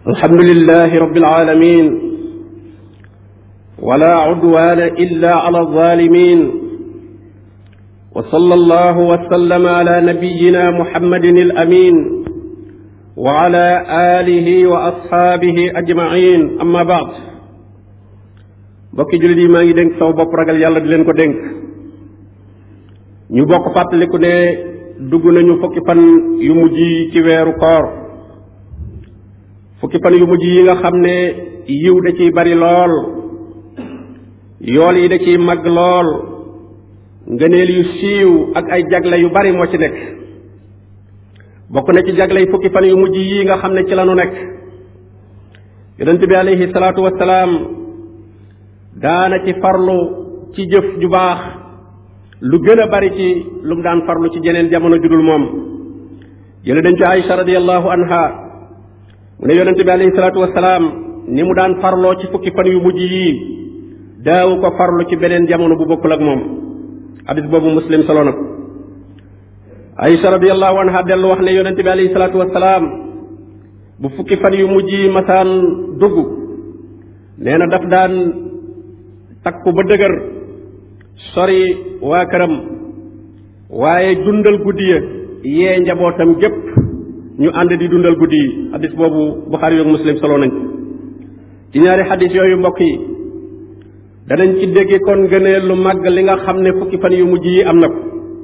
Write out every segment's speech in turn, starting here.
الحمد لله رب العالمين ولا عدوان إلا على الظالمين وصلى الله وسلم على نبينا محمد الأمين وعلى آله وأصحابه أجمعين أما بعد bokki jullit yi maa ngi dénk saw bopp ragal yàlla di leen ko dénk ñu bokk fàttaliku ne dugg nañu fukki fan yu mujj yi ci weeru koor fukki fan yu mujj yi nga xam ne yiw da ciy bari lool yool yi da ciy mag lool ngëneel yu siiw ak ay jagle yu bari moo ci nekk bokk na ci jagle yi fukki fan yu mujj yi nga xam ne ci la nu nekk yonent bi alayhi salaatu wassalaam daana ci farlu ci jëf ju baax lu gën a bari ci lu mu daan farlu ci jeneen jamono judul moom jële dañ ci Aïcha radiallahu anha mu ne yonente bi alayhi salaatu wasalaam ni mu daan farloo ci fukki fan yu mujj yii daawu ko farlu ci beneen jamono bu bokkul ak moom hadis boobu muslim solo na ko Aïcha radiallahu anha dellu wax ne yonente bi alayhi salaatu wasalaam bu fukki fan yu mujj yi masaan dugg nee na daf daan takku ba dëgër sori waa këram waaye dundal guddi ya yee njabootam gépp ñu ànd di dundal guddi yi xadis boobu Buxaari yoog Muslim solo nañ ci ñaari xadis yooyu mbokk yi danañ ci dégge kon gënee lu màgg li nga xam ne fukki fan yu mujj yi am na ko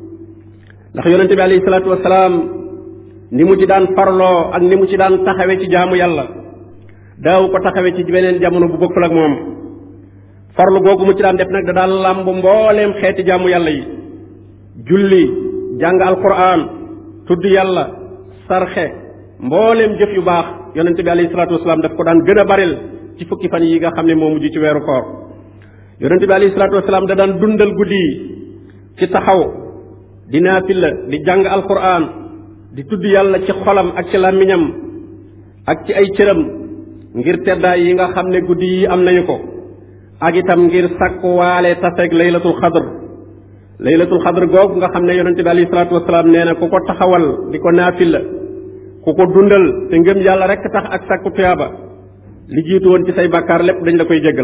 ndax yonente bi alayhi salaatu wasalaam ni mu ci daan farloo ak ni mu ci daan taxawe ci jaamu yàlla daaw ko taxawe ci beneen jamono bu bokkul ak moom farlu googu mu ci daan def nag da daan làmb mbooleem xeeti jaamu yàlla yi julli jàng alquran tudd yàlla sarxe mbooleem jëf yu baax yonente bi alayhi salaatu wasalaam daf ko daan gën a baril ci fukki fan yi nga xam ne moo mujj ci weeru koor yonente bi alayhi salaatu wasalaam da daan dundal guddi yi ci taxaw di naafila di jàng alquran di tudd yàlla ci xolam ak ci làmmiñam ak ci ay cëram ngir teddaay yi nga xam ne guddi yi am nañu ko ak itam ngir sàkku waale taseeg laylatul xadr laylatul xadr googu nga xam ne yonente bi alayhi salaatu wasalaam nee na ku ko taxawal di ko naafila ku ko dundal te ngëm yàlla rek tax ak sàkku tuyaaba li jiitu woon ci say bàkkaar lépp dañ la koy jéggal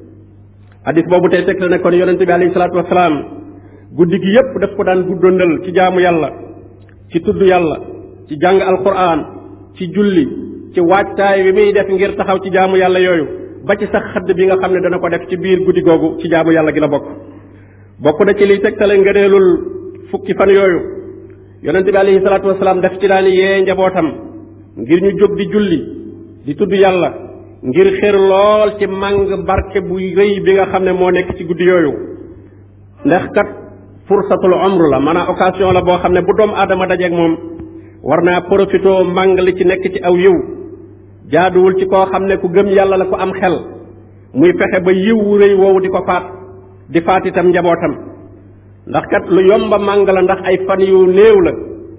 hadis boobu tey teg ne kon yonente bi alayhi salaatu wasalaam guddi gi yépp daf ko daan guddandal ci jaamu yàlla ci tudd yàlla ci jàng alquran ci julli ci waajtaay bi muy def ngir taxaw ci jaamu yàlla yooyu ba ci sax xadd bi nga xam ne dana ko def ci biir guddi googu ci jaamu yàlla gi la bokk bokk na ci liy tegtale ngëneelul fukki fan yooyu yonente bi alayhi salaatu wasalaam daf ci daan yee njabootam ngir ñu jóg di julli di tudd yàlla ngir xër lool ci màng barke bu rëy bi nga xam ne moo nekk ci guddi yooyu ndax kat fursatul umr la maanaam occasion la boo xam ne bu doomu aadama dajeeg moom war naa profitoo màng li ci nekk ci aw yiw jaaduwul ci koo xam ne ku gëm yàlla la ku am xel muy fexe ba yiw wu rëy woowu di ko faat di faat itam njabootam ndax kat lu yomba màng la ndax ay fan yu néew la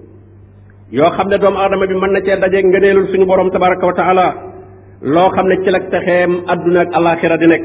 yoo xam ne doomu aadama bi mën na cee dajeeg ngëneelul suñu borom tabaraka wa taala loo xam ne ci la texeem adduna ak alaxira di nekk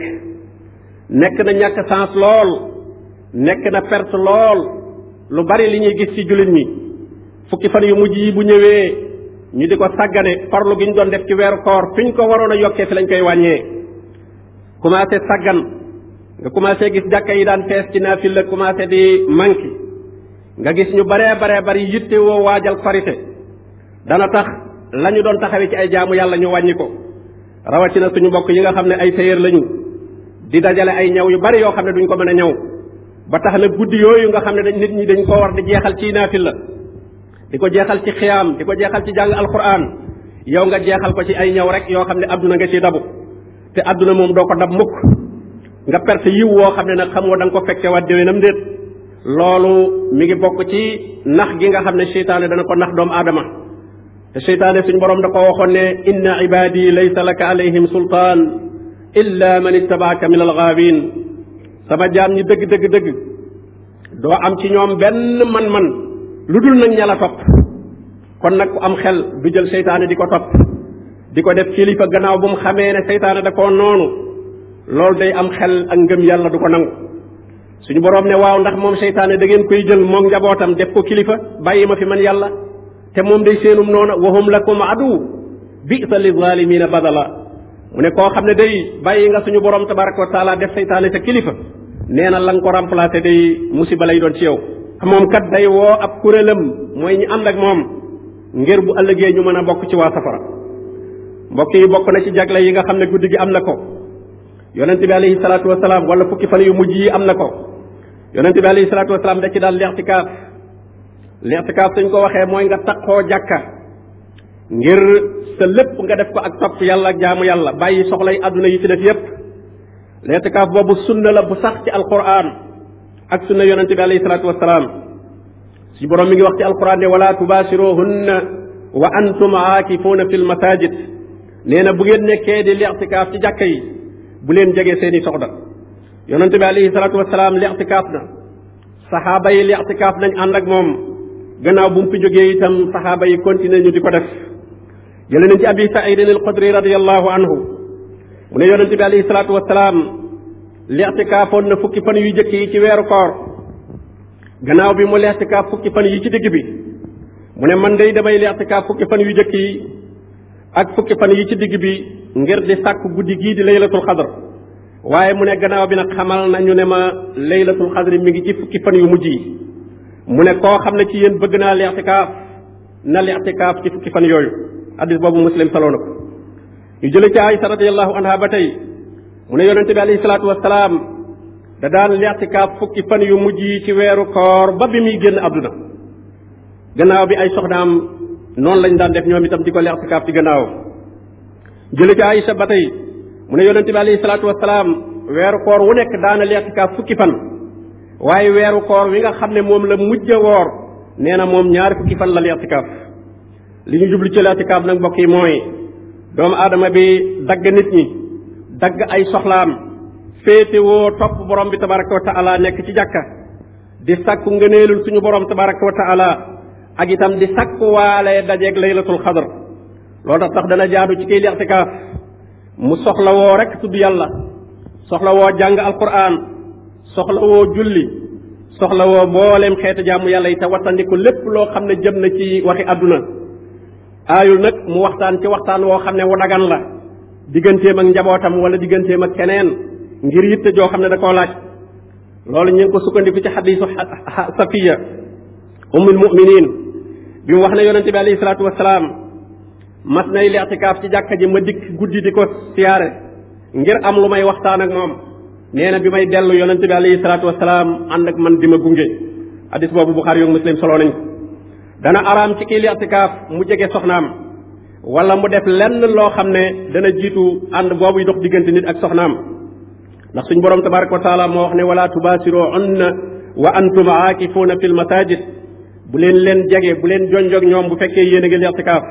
nekk na ñàkk sens lool nekk na perte lool lu bari li ñuy gis ci jullit ñi fukki fan yu mujj yi bu ñëwee ñu di ko sàggane farlu gi ñu doon def ci weeru koor fi ñu ko waroon a yokkee fi lañ koy wàññee commencé sàggan nga commencé gis jàkka yi daan fees ci naafil la commencé di manqué nga gis ñu baree baree bari yitte woo waajal korite dana tax la ñu doon taxawee ci ay jaamu yàlla ñu wàññi ko rawatina suñu mbokk yi nga xam ne ay tailleur lañu di dajale ay ñaw yu bari yoo xam ne duñ ko mën a ñaw ba tax na guddi yooyu nga xam ne dañ nit ñi dañ koo war di jeexal ci naafil la di ko jeexal ci xiyaam di ko jeexal ci jàng alquran yow nga jeexal ko ci ay ñaw rek yoo xam ne adduna nga ciy dabu te adduna moom doo ko dab mukk nga perte yiw woo xam ne nag xamoo da nga ko fekke waat déwénam déet loolu mi ngi bokk ci nax gi nga xam ne seytaane dana ko nax doomu aadama te seytaane suñ borom da ko waxoon ne inna ibadi laysa laka alayhim sultaan illa man ittabaaka min algaawin sama jaam ñi dëgg dëgg dëgg doo am ci ñoom benn man-man lu dul nag ña la topp kon nag ku am xel du jël seytaane di ko topp di ko def kilifa gannaaw bu mu xamee ne seytaane da koo noonu loolu day am xel ak ngëm yàlla du ko nangu suñu boroom ne waaw ndax moom seytaane da ngeen koy jël moom njabootam def ko kilifa bàyyi ma fi man yàlla te moom day seenum noona wahum lakum adu bisa li zalimina badala mu ne koo xam ne day bàyyi nga suñu borom tabaraka wa taala def saytaane sa kilifa nee na la nga ko remplacé day musiba lay doon ci yow moom kat day woo ab kuréelam mooy ñi ànd ak moom ngir bu ëllëgee ñu mën a bokk ci waa safara mbokk yi bokk na ci jagle yi nga xam ne guddi gi am na ko yonente bi alayhi salaatu wasalaam wala fukki fan yu mujj yi am na ko yonente bi alayhi salaatu wasalaam da ci daal leextikaaf leextikaaf suñ ko waxee mooy nga taqoo jàkka ngir sa lépp nga def ko ak topp yàlla ak jaamu yàlla bàyyi soxlay àdduna yi ci def yépp leextikaaf boobu sunna la bu sax ci alquran ak sunna yonente bi alayhi salaatu wasalaam suñu borom mi ngi wax ci alquran ne wala tubaasiruhunna wa antum aakifuuna fi lmasajid nee na bu ngeen nekkee di leextikaaf ci jàkka yi bu leen jege seeni soxna yonente bi alayhi salaatu wasalaam leextikaaf na saxaaba yi leextikaaf nañ ànd ak moom gannaaw bu mu fi jógee itam saxaaba yi continuer ñu di ko def jële nañ ci abi saidin al xudri radiallahu anhu mu ne yonente bi alayhi salaatu wasalaam leextikaafoon na fukki fan yu jëkk yi ci weeru koor gannaaw bi mu leextikaaf fukki fan yi ci digg bi mu ne man day damay leextikaaf fukki fan yu jëkk yi ak fukki fan yi ci digg bi ngir di sàkk guddi gii di laylatul xadr waaye mu ne gannaaw bi nag xamal nañu ne ma laylatul xadri mi ngi ci fukki fan yu mujj yi mu ne koo xam ne ci yéen bëgg naa leextikaaf na leextikaaf ci fukki fan yooyu hadis boobu muslim saloo na ko ñu jële ci Aysa radiallahu anha ba tey mu ne yonente bi alayhi salaatu wasalaam da daan leextikaaf fukki fan yu mujj yi ci weeru koor ba bi muy génn àdduna gannaaw bi ay soxnaam noonu lañ daan def ñoom itam di ko leextikaaf ci gannaaw jële ci Aysa ba tey mu ne yonente bi alayhi salaatu wasalaam weeru koor wu nekk daana leextikaaf fukki fan waaye weeru koor wi nga xam ne moom la mujj a woor nee na moom ñaari fukki fan la leextikaaf li ñu jublu ci leextikaaf nag mbokk yi mooy doomu aadama bi dagg nit ñi dagg ay soxlaam féetewoo topp borom bi tabaraka wa taala nekk ci jàkka di sakku ngëneelul suñu borom tabaraka wa taala ak itam di sakku waale dajeeg laylatul xadr loolu tax tax dana jaadu ci kiy leextikaaf mu soxla woo rek tudd yàlla soxla woo jàng alquran soxla woo julli soxla woo mbooleem xeetu jaamu yàlla yi te wattandiku lépp loo xam ne jëm na ci waxi àdduna aayul nag mu waxtaan ci waxtaan woo xam ne wu dagan la digganteem ak njabootam wala digganteem ak keneen ngir yitte joo xam ne da koo laaj loolu ñu ngi ko sukkandiku ci xadiisu safiya ummul muminin bi mu wax ne yonente bi alayhi salaatu wasalaam mas nay leextikaaf ci jàkka ji ma dikk guddi di ko siyaare ngir am lu may waxtaan ak moom nee na bi may dellu yonente bi alayhi salaatu wasalaam ànd ak man di ma gunge hadis boobu buxaari yoog muslim soloo nañ ko dana araam ci kii leextikaaf mu jege soxnaam wala mu def lenn loo xam ne dana jiitu ànd boobu dox diggante nit ak soxnaam ndax suñ borom tabaraka wa taala moo wax ne wala tubaasiruunna wa antum aakifuuna fi lmasajid bu leen leen jege bu leen jonjog ñoom bu fekkee yéen a ngi leextikaaf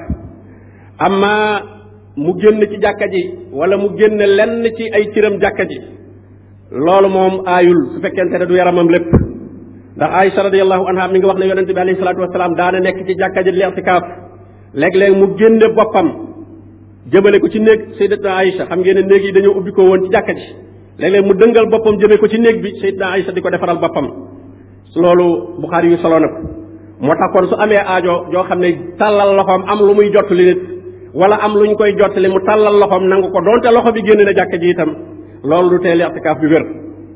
amma mu génn ci jàkka ji wala mu génn lenn ci ay cëram jàkka ji loolu moom aayul su fekkente ne du yaramam lépp ndax Aïcha radiallahu anha mi ngi wax ne yonente bi alayhi salaatu wasalaam daana nekk ci jàkka ji leextikaaf léeg-léeg mu génne boppam jëmale ko ci néeg sayyidatna Aïcha xam ngeen ne néeg yi dañoo ubbi ko woon ci jàkka ji léeg-léeg mu dëngal boppam jëmee ko ci néeg bi sayyidatna Aïcha di ko defaral boppam loolu Buxaari yu solo na ko moo tax kon su amee aajo joo xam ne tàllal loxoom am lu muy jottali nit wala am lu ñu koy jottali mu tàllal loxoom nangu ko donte loxo bi génn na jàkka ji itam loolu du tee leextikaaf bi wér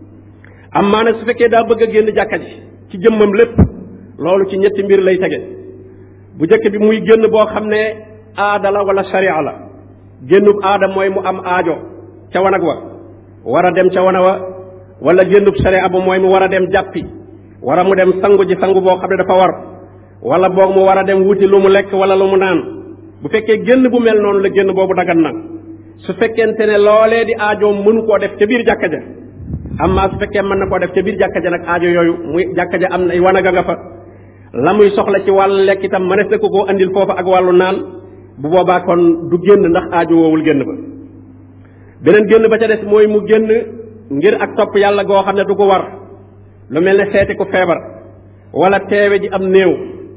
am maa nag su fekkee daa bëgg a génn jàkka ji ci jëmmam lépp loolu ci ñetti mbir lay tege bu njëkk bi muy génn boo xam ne aada la wala sharia la génnub aada mooy mu am aajo ca wanag wa war a dem ca wana wa wala génnub sharia ba mooy mu war a dem jàppi war a mu dem sangu ji sangu boo xam ne dafa war wala boog mu war a dem wuti lu mu lekk wala lu mu naan bu fekkee génn bu mel noonu la génn boobu dagan na su fekkente ne loolee di aajoom mënu koo def ca biir jàkka ja amma su fekkee mën na koo def ca biir jàkka ja nag aajo yooyu muy jàkka ja am na ay wanaga nga fa la muy soxla ci wàllu lekk itam mënees na ko koo andil foofa ak wàllu naan bu boobaa kon du génn ndax aajo woowul génn ba beneen génn ba ca des mooy mu génn ngir ak topp yàlla goo xam ne du ko war lu mel ne seeti ku feebar wala teewe ji am néew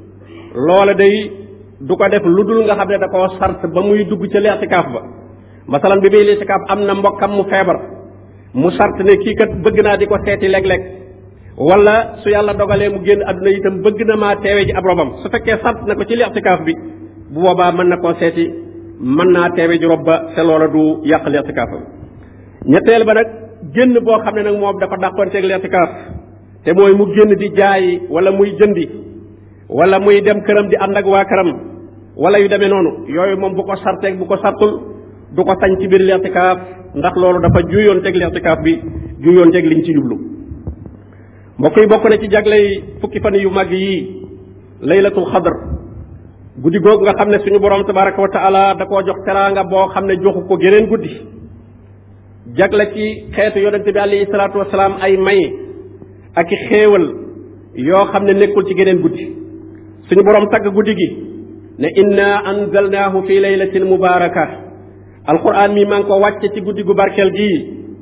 loola day du ko def lu dul nga xam ne da koo sart ba muy dugg ca leextikaaf ba masalan bi muy leextikaaf am na mbokkam mu feebar mu sart ne kii kat bëgg naa di ko seeti léeg-léeg wala su yàlla dogalee mu génn àdduna itam bëgg na maa teewe ji ab robam su fekkee sart na ko ci leextikaaf bi bu boobaa mën na koo seeti mën naa teewe ji rob ba te loola du yàq leetikaafam ñetteel ba nag génn boo xam ne nag moom dafa dàqonteeg leetikaaf te mooy mu génn di jaay wala muy jëndi wala muy dem këram di ànd ak waa këram wala yu demee noonu yooyu moom bu ko sarteeg bu ko sartul du ko sañ ci biir leetikaaf ndax loolu dafa juyoon teg leetikaaf bi juyoon teg liñ ci jublu mbokk yi bokk na ci jagley fukki fan yu mag yii laylatul xadr guddi googu nga xam ne suñu borom tabaraka wa taala da koo jox teraanga boo xam ne joxu ko geneen guddi jagle ci xeetu yonente bi alayhi salaatu wasalaam ay may ak i xéewal yoo xam ne nekkul ci geneen guddi suñu borom tagg guddi gi ne inna anzalnaahu fi laylatin mubaraka alquran mi maa ngi ko wàcce ci guddi gu barkeel gii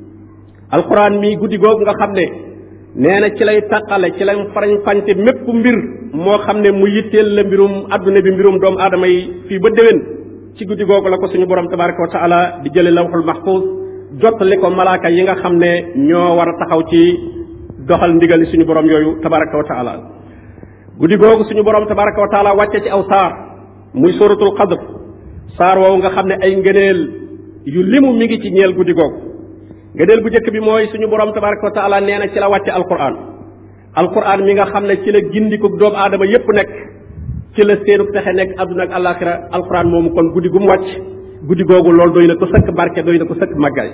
alquran mi guddi googu nga xam ne nee na ci lay taqale ci lay farañ fànte mépp mbir moo xam ne mu yitteel la mbirum adduna bi mbirum doomu aadama yi fii ba déwén ci guddi googu la ko suñu borom tabaraka wa taala di jële lawxul mahfuz jottali ko malaaka yi nga xam ne ñoo war a taxaw ci doxal ndigali suñu borom yooyu tabaraka wa taala guddi googu suñu borom tabaraka wa taala wàcce ci aw saar muy suratul qadr saar woowu nga xam ne ay ngëneel yu limu mi ngi ci ñeel guddi googu ngëneel bu njëkk bi mooy suñu borom tabaraka wa taala nee na ci la wàcce alquran alquran mi nga xam ne ci la gindiku doomu aadama yépp nekk ci la seenub texe nekk adduna ak alaxira alquran moomu kon guddi gu mu wàcc guddi googu loolu doy na ko sëkk barke doy na ko sëkk màggaay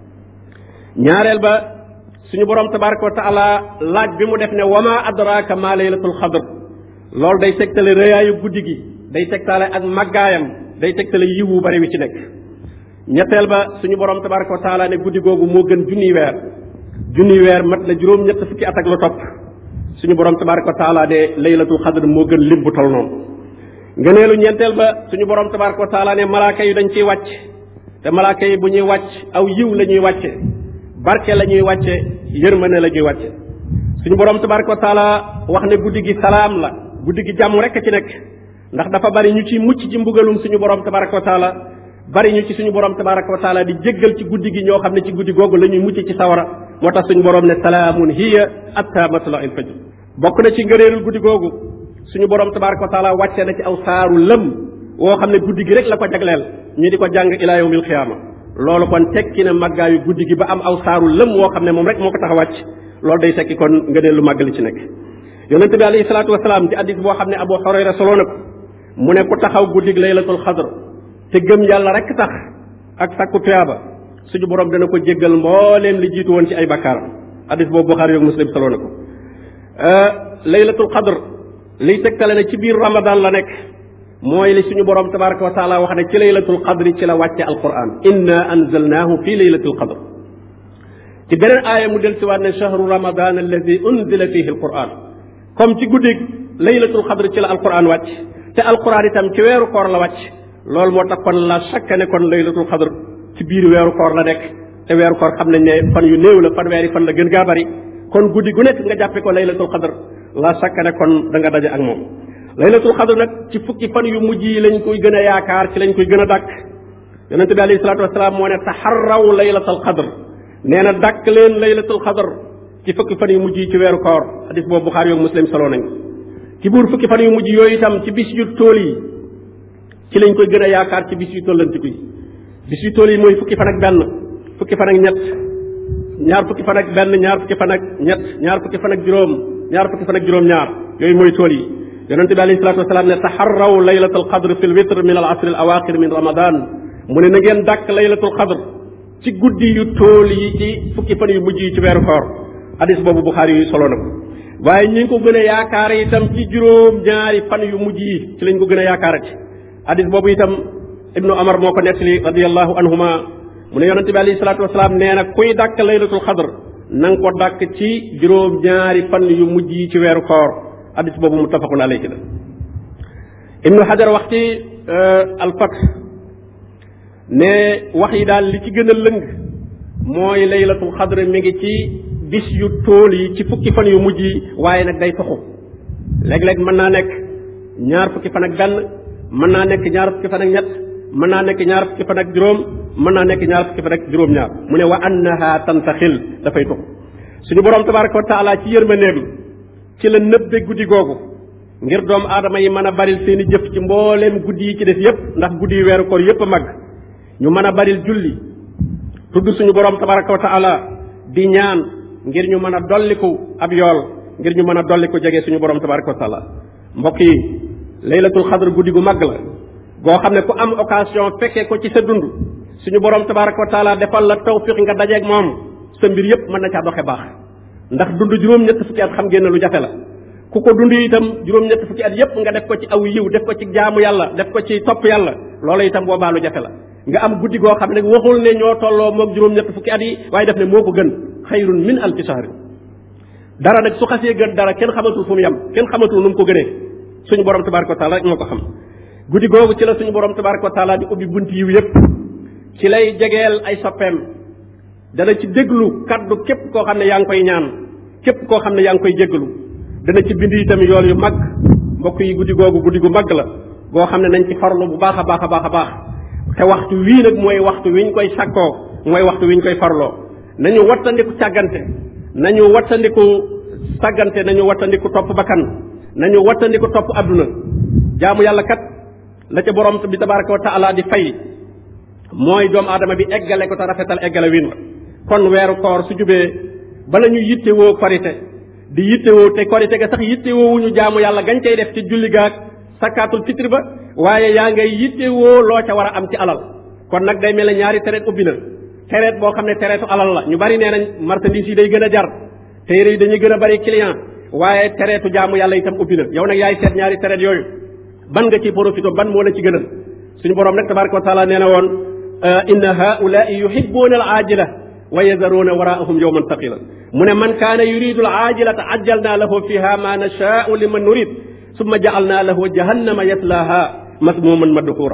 ñaareel ba suñu borom tabaraka wa taala laaj bi mu def ne wama adraka ma laylatul xadr loolu day tegtale rëyaayu guddi gi day tegtale ak màggaayam day tegtale yiwu bari wi ci nekk ñetteel ba suñu borom tabaraka wa taala ne guddi googu moo gën junniy weer junniy weer mat na juróom ñett fukki at ak lu topp suñu borom tabaraka wa taala ne laylatul xadr moo gën lim bu tol noonu ngëneelu ñeenteel ba suñu borom tabaraka wa taala ne malaaka yi dañ ciy wàcc te malaaka yi bu ñuy wàcc aw yiw la ñuy wàcce barke la ñuy wàcce yërmane la ñuy wàcce suñu borom tabaraka wa taala wax ne guddi gi salaam la guddi gi jàmm rek a ci nekk ndax dafa bari ñu ci mucc ci mbugalum suñu borom tabaraka wa taala bari ñu ci suñu borom tabaraka wa taala di jéggal ci guddi gi ñoo xam ne ci guddi googu la ñuy mucc ci sawara moo tax suñu borom ne salaamun hiya atta matla il fajr bokk na ci ngëneelul guddi googu suñu borom tabaraka wa taala wàcce na ci aw saaru lëm woo xam ne guddi gi rek la ko jagleel ñu di ko jàng ila yawmil xiyaama loolu kon tekki na màggaayu guddi gi ba am aw saaru lëm woo xam ne moom rek moo ko tax a wàcc loolu day tekki kon ngëneel lu màgg li ci nekk yonente bi alayhi salaatu wasalaam ci addis boo xam ne abu xurayra soloo na ko mu ne ku taxaw guddig laylatul xadr te gëm yàlla rek tax ak sakku tuyaaba suñu borom dana ko jéggal mbooleem li jiitu woon ci ay bakkaaram addis boobu buxaari yoog muslim soloo na ko laylatul xadr liy tegtale ne ci biir ramadan la nekk mooy li suñu borom tabaraka wa taala wax ne ci laylatul qadri ci la wàcce alquran inna anzalnahu fi laylatul qadr ci beneen aaya mu del siwaat ne chahru ramadan alladi unzila fihi alquran comme ci guddig laylatul qadr ci la alquran wàcc te alquran itam ci weeru koor la wàcc loolu moo tax kon la chaque ne kon laylatul qadr ci biir weeru koor la nekk te weeru koor xam nañ ne fan yu néew la fan weeri fan la gën gaa bari kon guddi gu nekk nga jàppe ko laylatul qadr la chaque ne kon da nga daje ak moom laylatul xadr nag ci fukki fan yu mujj yi lañ koy gën a yaakaar ci lañ koy gën a dàkk yonente bi alayhi salaatu wasalaam moo ne taxarraw laylatul xadr nee na dàkk leen laylatul xadr ci fukki fan yu mujj yi ci weeru koor hadis boobu buxaari yoog muslim solo nañ ci buur fukki fan yu mujj yooyu itam ci bis yu tool yi ci lañ koy gën a yaakaar ci bis yu tollantiku yi bis yu tool yi mooy fukki fan ak benn fukki fan ak ñett ñaar fukki fan ak benn ñaar fukki fan ak ñett ñaar fukki fan ak juróom ñaar fukki fan ak juróom ñaar yooyu mooy tool yi yonente bi alayhi salatu wasalaam ne taxarraw laylatul qadr fi lwitr min al asr al awaqir min ramadan mu ne na ngeen dàkk laylatul qadr ci guddi yu tool yi ci fukki fan yu mujj yi ci weeru koor hadis boobu buxaari yu solo na ko waaye ñi ngi ko gën a yaakaare itam ci juróom ñaari fan yu mujj yi ci lañ ko gën a yaakaarati hadis boobu itam ibnu amar moo ko nettali radiallahu anhuma mu ne yonente bi alayhi salatu wasalaam nee na kuy dàkk laylatul qadr na nga ko dàkk ci juróom ñaari fan yu mujj yi ci weeru koor hadis boobu muttafaqun alayhi la ibnu hajar wax ci alfat ne wax yi daal li ci gën a lëng mooy laylatul xadr mi ngi ci bis yu tool yi ci fukki fan yu mujj yi waaye nag day toxu léeg-léeg mën naa nekk ñaar fukki fan ak benn mën naa nekk ñaar fukki fan ak ñett mën naa nekk ñaar fukki fan ak juróom mën naa nekk ñaar fukki fan ak juróom-ñaar mu ne wa annaha tantaxil dafay toxu suñu borom tabaraka wa taala ci yërmandeem ci la nëbbe guddi googu ngir doomu aadama yi mën a baril seeni jëf ci mbooleem guddi yi ci def yépp ndax guddi yu weeru koor yépp a mag ñu mën a baril julli tudd suñu borom tabaraka wa taala di ñaan ngir ñu mën a dolliku ab yool ngir ñu mën a dolliku jege suñu borom tabaraka wa taala mbokk yi laylatul xadr guddi gu mag la goo xam ne ku am occasion fekkee ko ci sa dund suñu borom tabaraka wa taala defal la tawfiq nga dajeeg moom sa mbir yépp mën na caa doxe baax ndax dund juróom-ñett fukki at xam ngeen ne lu jafe la ku ko dund itam juróom-ñett fukki at yépp nga def ko ci aw yiw def ko ci jaamu yàlla def ko ci topp yàlla loola itam boobaa lu jafe la nga am guddi goo xam ne waxul ne ñoo tolloo moog juróom-ñett fukki at yi waaye def ne moo ko gën xayrun min alfi shahrin dara nag su xasee gën dara kenn xamatul fu mu yem kenn xamatul nu mu ko gënee suñu borom tabaraka wa taala rek moo ko xam guddi googu ci la suñu borom tabaraka wa taala di ubbi bunt yiw yépp ci lay jegeel ay soppeem dana ci déglu kaddu képp koo xam ne yaa ngi koy ñaan képp koo xam ne yaa ngi koy jéggalu dana ci bind itam yool yu mag mbokk yi guddi googu guddi gu mag la goo xam ne nañ ci farlu bu baax a baax a baax a baax te waxtu wii nag mooy waxtu wiñ koy sakkoo mooy waxtu wiñ koy farloo nañu wattandiku càggante nañu wattandiku sàggante nañu wattandiku topp bakkan nañu wattandiku topp adduna jaamu yàlla kat la ca borom bi tabaraka wa taala di fay mooy doomu aadama bi eggale ko te rafetal eggale win wa kon weeru koor su jubee bala ñu yittewoo korite di yittewoo te korite ga sax yittewoo wuñu jaamu yàlla gañ cay def ci julli gaag sakkaatul fitri ba waaye yaa ngay yittewoo loo ca war a am ci alal kon nag day mel ne ñaari tereet ubbi na tereet boo xam ne tereetu alal la ñu bari nee nañ marchandise yi day gën a jar téere yi dañuy gën a bari client waaye tereetu jaamu yàlla itam ubbi na yow nag yaay seet ñaari tereet yooyu ban nga ci profité ban moo la ci gënal suñu borom nag tabaraka wa taala nee na woon inna haulaai yuhibuuna al aajila wa yazaruuna waraahum yowman taqila mu ne man kaana yuridu al aajilata ajjalna lahu fiha ma nashaau liman nurid summa jaalna lahu jahannama yaslaha masmuman madhura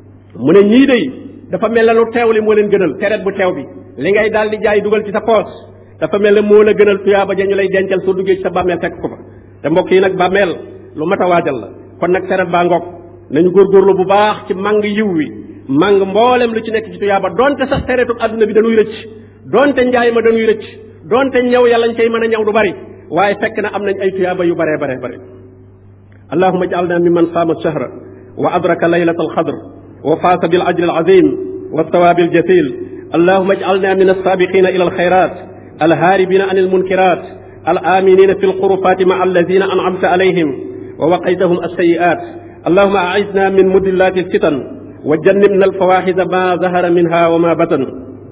mu ne ñii day dafa mel ne lu teew li moo leen gënal tereet bu teew bi li ngay daal di jaay dugal ci sa poos dafa mel ne moo la gënal tuyaaba ja ñu lay dencal soo duggee ci sa bàmmeel fekk ko fa te mbokk yi nag bàmmeel lu mat a waajal la kon nag tereet baa ngoog nañu góorgóorlu bu baax ci màng yiw wi màng mboolem lu ci nekk ci tuyaaba donte sax tereetu adduna bi dañuy rëcc donte njaay ma dañuy rëcc donte ñëw yàlla ñu koy mën a ñëw du bari waaye fekk na am nañ ay tuyaaba yu baree baree bare allahuma ij'alna mimman saama shahra wa adraka laylata alxadr wa faasa bil ajri alazim wa thawaabi aljasil allahuma ij'alna min alsaabiqina ila alxayrat alhaaribina an almunkirat الآمنين في الغرفات مع الذين أنعمت عليهم ووقيتهم السيئات اللهم أعذنا من مدلات الفتن وجنبنا الفواحش ما ظهر منها وما بطن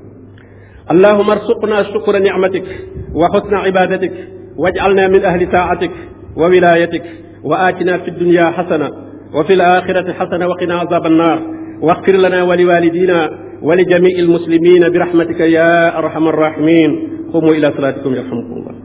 اللهم ارزقنا شكر نعمتك وحسن عبادتك واجعلنا من أهل طاعتك وولايتك وآتنا في الدنيا حسنة وفي الآخرة حسنة وقنا عذاب النار واغفر لنا ولوالدينا ولجميع المسلمين برحمتك يا أرحم الراحمين قوموا إلى صلاتكم يرحمكم الله